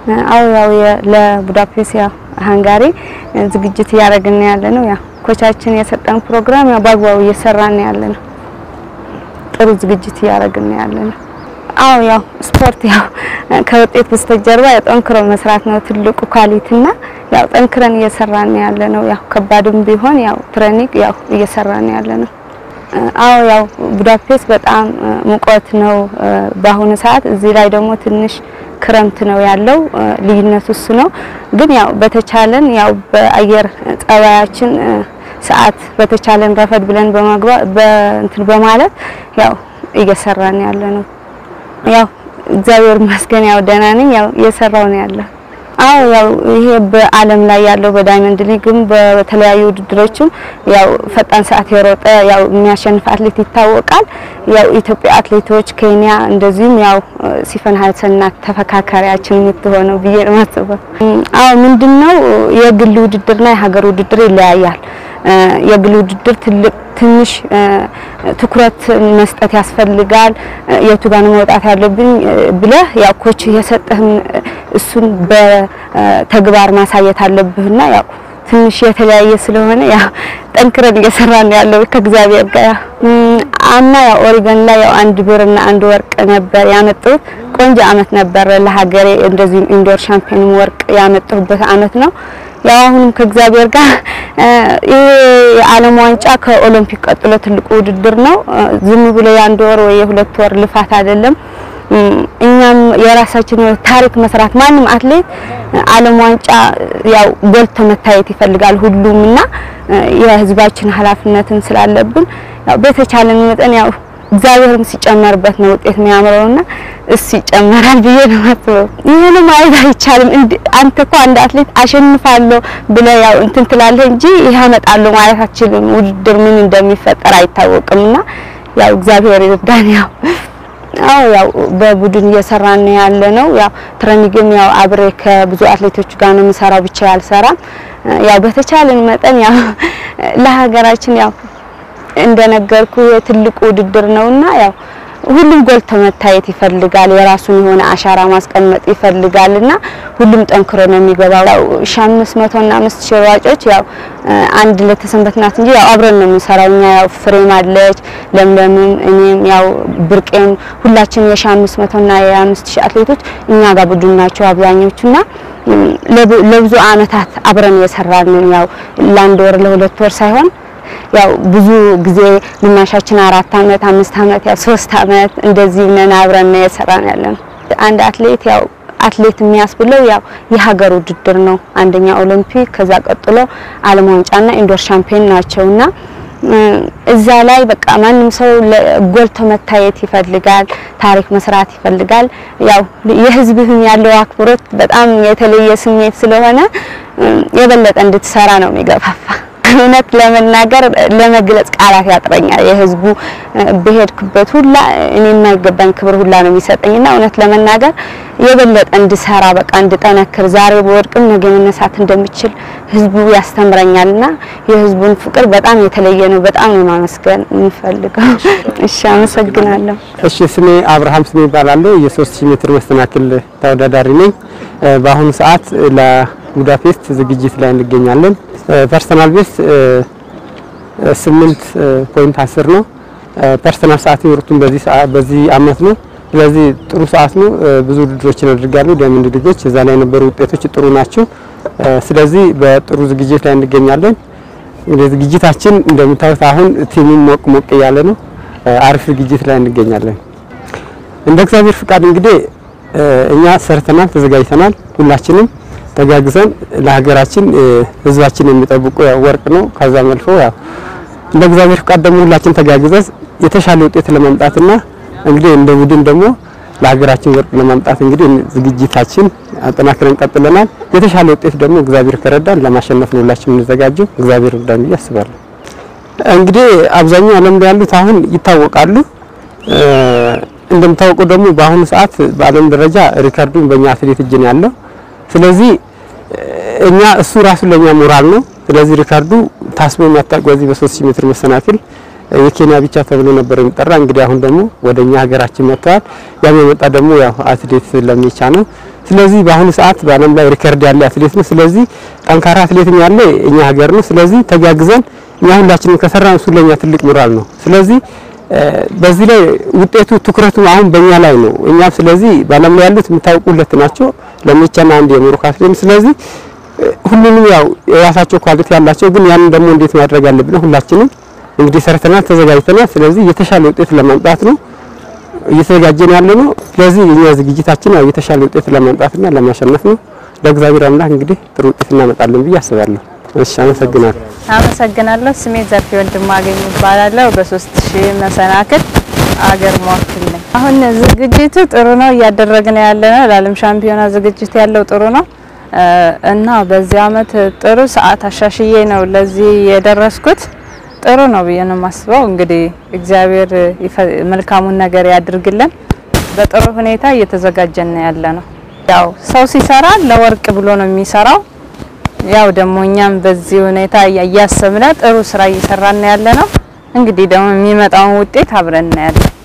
አው ያው ለቡዳፔስት ያው ሃንጋሪ ዝግጅት እያደረግን ያለ ነው። ያው ኮቻችን የሰጠን ፕሮግራም ያው በአግባቡ እየሰራን ያለ ነው። ጥሩ ዝግጅት እያደረግን ያለ ነው። አው ያው ስፖርት ያው ከውጤት በስተጀርባ ያው ጠንክሮ መስራት ነው ትልቁ ኳሊቲና ያው ጠንክረን እየሰራን ያለ ነው። ያው ከባድም ቢሆን ያው ትሬኒንግ ያው እየሰራን ያለ ነው። አዎ ያው ቡዳፔስት በጣም ሙቀት ነው በአሁኑ ሰዓት። እዚህ ላይ ደግሞ ትንሽ ክረምት ነው ያለው። ልዩነቱ እሱ ነው። ግን ያው በተቻለን ያው በአየር ጸባያችን ሰዓት በተቻለን ረፈድ ብለን በመግባት በእንትን በማለት ያው እየሰራን ያለ ነው። ያው እግዚአብሔር ይመስገን ያው ደህና ነኝ። ያው እየሰራው ነው ያለው። አዎ ያው ይሄ በዓለም ላይ ያለው በዳይመንድ ሊግም በተለያዩ ውድድሮችም ያው ፈጣን ሰዓት የሮጠ ያው የሚያሸንፍ አትሌት ይታወቃል። ያው ኢትዮጵያ አትሌቶች ኬንያ፣ እንደዚሁም ያው ሲፈን ሀሰንና ተፈካካሪያችን የምትሆነው ብዬ ነው የማስበው። አዎ ምንድነው የግል ውድድርና የሀገር ውድድር ይለያያል። የግል ውድድር ትልቅ ትንሽ ትኩረት መስጠት ያስፈልጋል። የቱ ጋር ነው መውጣት ያለብኝ ብለህ ያው ኮች የሰጠህን እሱን በተግባር ማሳየት አለብህና ያው ትንሽ የተለያየ ስለሆነ ያው ጠንክረን እየሰራን ያለው ከእግዚአብሔር ጋር ያው አምና ያው ኦሪገን ላይ ያው አንድ ብርና አንድ ወርቅ ነበር ያመጣሁት። ቆንጆ አመት ነበር ለሀገሬ። እንደዚሁም ኢንዶር ሻምፒዮን ወርቅ ያመጣሁበት አመት ነው። ያው አሁንም ከእግዚአብሔር ጋር ይሄ የዓለም ዋንጫ ከኦሎምፒክ ቀጥሎ ትልቁ ውድድር ነው። ዝም ብሎ የአንድ ወር ወይ የሁለት ወር ልፋት አይደለም። እኛም የራሳችን ታሪክ መስራት ማንም አትሌት ዓለም ዋንጫ ያው ጎልቶ መታየት ይፈልጋል ሁሉም እና የህዝባችን ኃላፊነትን ስላለብን ያው በተቻለን መጠን ያው እግዚአብሔርም ሲጨመርበት ነው ውጤት የሚያምረውና እሱ ይጨመራል ብዬ ነው የማስበው። ይሄን ማለት አይቻልም። አንተ እኮ አንድ አትሌት አሸንፋለሁ ብለህ ያው እንትን ትላለህ እንጂ ይሄ አመጣለሁ ማለት አትችልም። ውድድር ምን እንደሚፈጠር አይታወቅምና ያው እግዚአብሔር ይርዳን። ያው አዎ ያው በቡድን እየሰራን ያለ ነው። ያው ትሬኒንግም ያው አብሬ ከብዙ አትሌቶች ጋር ነው የምሰራው፣ ብቻ ያልሰራም። ያው በተቻለን መጠን ያው ለሀገራችን ያው እንደነገርኩ የትልቁ ውድድር ነውና ያው ሁሉም ጎልቶ መታየት ይፈልጋል። የራሱን የሆነ አሻራ ማስቀመጥ ይፈልጋልና ሁሉም ጠንክሮ ነው የሚገባው። ያው 1500 እና 5000 ሯጮች ያው አንድ ለተሰንበት ናት እንጂ ያው አብረን ነው የምንሰራው። እኛ ያው ፍሬም አለች፣ ለምለምም፣ እኔም ያው ብርቄም ሁላችንም የ1500 እና የ5000 አትሌቶች እኛ ጋር ቡድን ናቸው አብዛኞቹና ለብዙ አመታት አብረን የሰራን ያው ለአንድ ወር ለሁለት ወር ሳይሆን ያው ብዙ ጊዜ ግማሻችን አራት አመት አምስት አመት ያው ሶስት አመት እንደዚህ ነን አብረን ነው የሰራን ያለን። አንድ አትሌት ያው አትሌት የሚያስብለው ያው የሀገር ውድድር ነው። አንደኛ ኦሎምፒክ፣ ከዛ ቀጥሎ ዓለም ዋንጫና ኢንዶር ሻምፒዮን ናቸውና እዛ ላይ በቃ ማንም ሰው ጎልቶ መታየት ይፈልጋል፣ ታሪክ መስራት ይፈልጋል። ያው የህዝብህም ያለው አክብሮት በጣም የተለየ ስሜት ስለሆነ የበለጠ እንድትሰራ ነው የሚገፋፋ። እውነት ለመናገር ለመግለጽ ቃላት ያጥረኛል። የህዝቡ በሄድክበት ሁላ እኔ የማይገባኝ ክብር ሁላ ነው የሚሰጠኝና እውነት ለመናገር የበለጠ እንድሰራ በቃ እንድጠነክር ዛሬ በወድቅም ነገ መነሳት እንደምችል ህዝቡ ያስተምረኛልና የህዝቡን ፍቅር በጣም የተለየ ነው። በጣም ነው ማመስገን የምፈልገው። እሺ፣ አመሰግናለሁ። እሺ፣ ስሜ አብርሃም ስሜ ይባላል። የ3000 ሜትር መሰናክል ተወዳዳሪ ነኝ። በአሁኑ ሰዓት ለቡዳፔስት ዝግጅት ላይ እንገኛለን። ፐርሰናል ቤስት 8.10 ነው። ፐርሰናል ሰዓት የወሩትን በዚህ ሰዓት በዚህ አመት ነው። ስለዚህ ጥሩ ሰዓት ነው። ብዙ ውድድሮችን አድርጋለሁ። ዳይመንድ ሊጎች እዛ ላይ የነበሩ ውጤቶች ጥሩ ናቸው። ስለዚህ በጥሩ ዝግጅት ላይ እንገኛለን። እንግዲህ ዝግጅታችን እንደምታዩት አሁን ቲሙም ሞቅ ሞቅ እያለ ነው። አሪፍ ዝግጅት ላይ እንገኛለን። እንደ እግዚአብሔር ፍቃድ እንግዲህ እኛ ሰርተናል፣ ተዘጋጅተናል። ሁላችንም ተጋግዘን ለሀገራችን ህዝባችን የሚጠብቁ ያው ወርቅ ነው። ከዛም አልፎ ያው እንደ እግዚአብሔር ፍቃድ ደግሞ ሁላችን ተጋግዘን የተሻለ ውጤት ለማምጣትና እንግዲህ እንደ ቡድን ደግሞ ለሀገራችን ወርቅ ለማምጣት እንግዲህ ዝግጅታችን አጠናክረን ቀጥለናል። የተሻለ ውጤት ደግሞ እግዚአብሔር ከረዳን ለማሸነፍ ነው ሁላችን የምንዘጋጀው። እግዚአብሔር ይርዳን ብዬ አስባለሁ። እንግዲህ አብዛኛው ዓለም ላይ ያሉት አሁን ይታወቃሉ። እንደምታወቀው ደግሞ በአሁኑ ሰዓት በዓለም ደረጃ ሪከርዱን በእኛ አትሌት እጅ ነው ያለው። ስለዚህ እኛ እሱ ራሱ ለኛ ሞራል ነው። ስለዚህ ሪካርዱ ታስቦ የሚያታውቅ በዚህ በ3000 ሜትር መሰናክል የኬንያ ብቻ ተብሎ ነበር የሚጠራ። እንግዲህ አሁን ደግሞ ወደኛ ሀገራችን መጥተዋል። ያም የመጣ ደግሞ ያው አትሌት ለሚቻ ነው። ስለዚህ በአሁኑ ሰዓት በዓለም ላይ ሪከርድ ያለ አትሌት ነው። ስለዚህ ጠንካራ አትሌትም ያለ እኛ ሀገር ነው። ስለዚህ ተጋግዘን እኛ ሁላችንም ከሰራን እሱ ለኛ ትልቅ ሞራል ነው። ስለዚህ በዚህ ላይ ውጤቱ ትኩረቱ አሁን በእኛ ላይ ነው። እኛም ስለዚህ በዓለም ላይ ያሉት የምታውቁ ሁለት ናቸው፣ ለሜቻና አንድ የሞሮኮ አትሌት። ስለዚህ ሁሉንም ያው የራሳቸው ኳሊቲ ያላቸው፣ ግን ያንን ደግሞ እንዴት ማድረግ አለብን ሁላችንም እንግዲህ ሰርተናል፣ ተዘጋጅተናል። ስለዚህ የተሻለ ውጤት ለማምጣት ነው እየተዘጋጀን ያለ ነው። ስለዚህ የኛ ዝግጅታችን ያው የተሻለ ውጤት ለማምጣትና ለማሸነፍ ነው። ለእግዚአብሔር አምላክ እንግዲህ ጥሩ ውጤት እናመጣለን ብዬ አስባለሁ። እሺ፣ አመሰግናለሁ። አመሰግናለሁ። ስሜ ዘርፌ ወንድማገኝ ይባላለሁ። በሶስት ሺህ መሰናክል አገር ሟክል ነኝ። አሁን ዝግጅቱ ጥሩ ነው እያደረግን ያለ ነው። ለዓለም ሻምፒዮና ዝግጅት ያለው ጥሩ ነው እና በዚህ አመት ጥሩ ሰዓት አሻሽዬ ነው ለዚህ የደረስኩት። ጥሩ ነው ብዬ ነው የማስበው። እንግዲህ እግዚአብሔር መልካሙን ነገር ያድርግልን። በጥሩ ሁኔታ እየተዘጋጀን ያለ ነው። ያው ሰው ሲሰራ ለወርቅ ብሎ ነው የሚሰራው። ያው ደግሞ እኛም በዚህ ሁኔታ እያሰብነ ጥሩ ስራ እየሰራን ያለ ነው። እንግዲህ ደግሞ የሚመጣውን ውጤት አብረን እናያለን።